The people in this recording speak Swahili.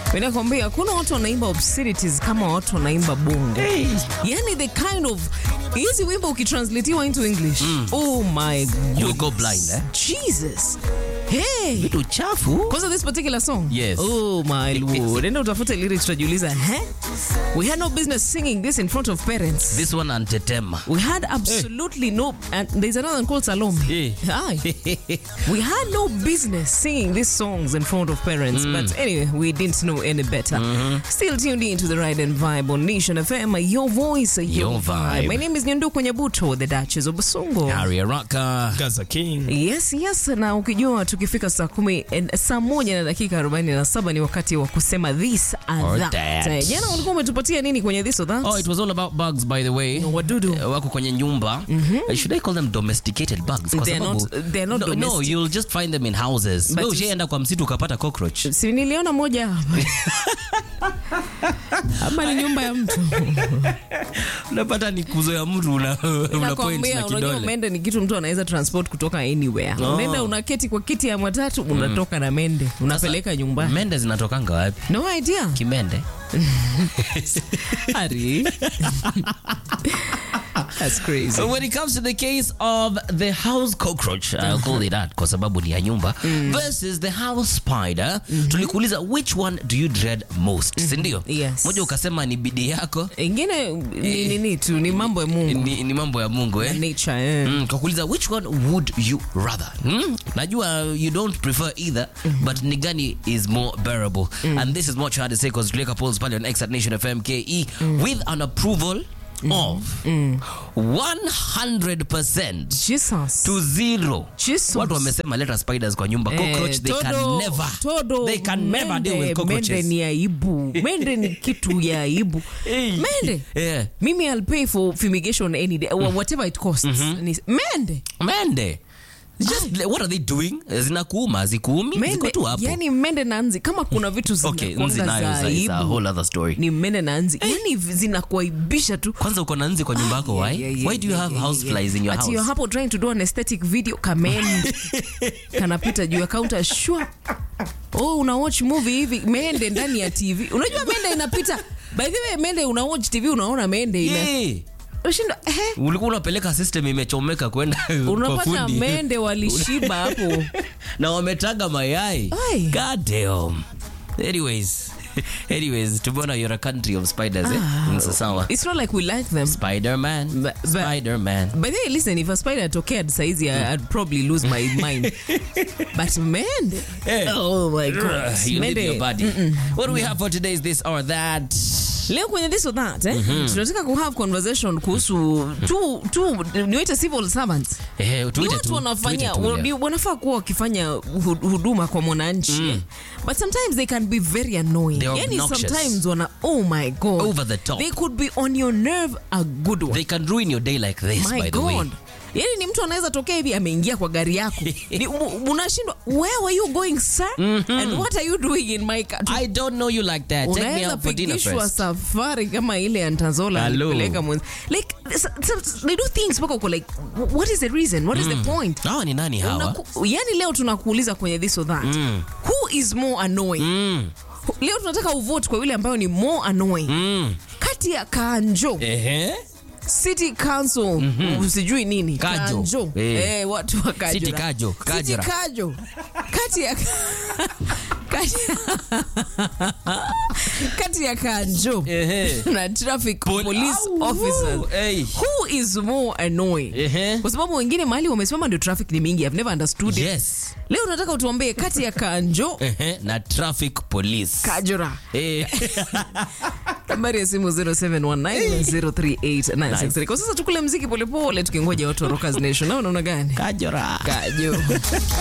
Mimi nakwambia hakuna watu wanaimba obscenities kama watu wanaimba bongo. Yani the kind of hizi wimbo ukitranslatiwa into English. Oh my god. You'll go blind, eh? Jesus. Hey. Vitu chafu. Kwanza this particular song? Yes. Oh my lord. Enda utafute lyrics tutajiuliza, eh? We had no business singing this in front of parents. This one antetema. We had absolutely no, and there's another one called Salome. Eh. Aye. we had no business singing these songs in front of parents, but anyway, we didn't know any better. Still tuned in to the Ride and Vibe on Nation FM, your voice, your, Your vibe. vibe. My name is Nyanduko Nyabuto, the Duchess of Basongo. Harry Araka. Gaza King. Yes, yes, na ukijua tukifika saa kumi en- saa moja na dakika 47 ni wakati wa kusema this and Or that. that. Eh, Jana ulikuwa umetupatia nini kwenye this or that? Oh, it was all about bugs by the way. Wadudu. Uh, wako kwenye nyumba. Uh, Should I call them domesticated bugs? Kwa They're sababu- not- they're not no, no, domestic. you'll just find them in houses. But Wewe it's- ushaenda kwa msitu ukapata cockroach. si niliona moja hapa ama ni nyumba ya mtu Unapata ni kuzo ya mtu una, una point nakwambia na unajua kidole. mende ni kitu mtu anaweza transport kutoka anywhere Oh. unaenda unaketi kwa kiti ya matatu unatoka na mende unapeleka nyumbani Mende zinatokanga wapi? no idea Kimende. Ari. That's crazy. When it comes to the case of the house cockroach, I'll call it that kwa sababu ni ya nyumba versus the house spider, tulikuuliza which one do you dread most, si ndio? Yes. Moja ukasema ni bidii yako, ingine ni nini tu ni mambo ya mungu ni, ni mambo ya Mungu eh? nature eh. Mm, kakuuliza which one would you rather mm? najua you don't prefer either but ni gani is more bearable and this is what you had to say because tuliweka polls pale on X at Nation FM KE with an approval of 100% Jesus. to zero Jesus. watu wamesema leta spiders kwa nyumba cockroach Eh, they can todo- never todo, they can never deal with mende- cockroaches mende ni aibu mende ni kitu ya aibu Hey. mende yeah. mimi I'll pay for fumigation any day or whatever it costs Ni- mende mende just what are they doing zinakuuma zikuumi ziko mende tu hapo yani mende na nzi kama kuna vitu okay zinakuanga nzi nayo za is a- is a aibu whole other story ni mende na nzi yani zinakuaibisha tu kwanza uko na nzi kwa nyumba yako why Yeah, yeah, why do you yeah, have yeah, house yeah. flies in your Ati house you're hapo trying to do an aesthetic video kamende kanapita juu ya counter shwa oh una watch movie hivi mende ndani ya tv unajua mende inapita by the way mende una watch tv unaona mende ina yeah. ushinda eh ulikuwa unapeleka system imechomeka kwenda kwa unapata fundi mende walishiba hapo na wametaga mayai Ai. god damn anyways anyways tumeona you're a country of spiders eh Msa sawa it's not like we like them spider-man But- but- spider-man By the way, listen, if a spider atokead saizi I- I'd probably lose my mind. But mende, Eh. oh my god, Ugh, you leave mende. your body what do we have for today is this or that leo kwenye this or that eh? tunataka kuhave conversation kuhusu tu, tu niwaite civil servants eh ni tuite watu tu wanafanya tuite tu, wa- ni- yeah. wanafaa kuwa wakifanya hu- huduma kwa mwananchi eh. but sometimes they can be very annoying They're yani obnoxious. sometimes wana oh my god Over the top. they could be on your nerve a good one they can ruin your day like this my by the way god yani ni mtu anaweza tokea hivi ameingia kwa gari yako Ni- mu- unashindwa where were you going sir and what are you doing in my car I don't know you like that. Take me unaweza out for dinner pikishwa first. safari kama ile ya ntazola Hello. alipeleka mwenzi like s- s- they do things mpaka uko like wh- what is the reason what is the point Hawa ni nani hawa? Unaku, yani leo tunakuuliza kwenye this or that who is more annoying Mm. leo tunataka uvote kwa yule ambayo ni more annoying Mm. kati ya kanjo Ehe. city council sijui nini Kajo. kanjo Eh. eh, watu wa Kajura. City Kajo, City Kajura. kajo kati ya kati, kati ya kanjo Ehe. na traffic Pol- police Au, officers hey. who is more annoying Ehe. kwa sababu wengine mahali wamesimama ndio traffic ni mingi i've never understood it Yes. leo nataka utuambie kati ya kanjo Ehe. Na traffic police. kajura Eh. nambari ya simu 0719038963 kwa sasa tukule mziki polepole tukingoja watu wa Rockers Nation na unaona gani Kajora. kajo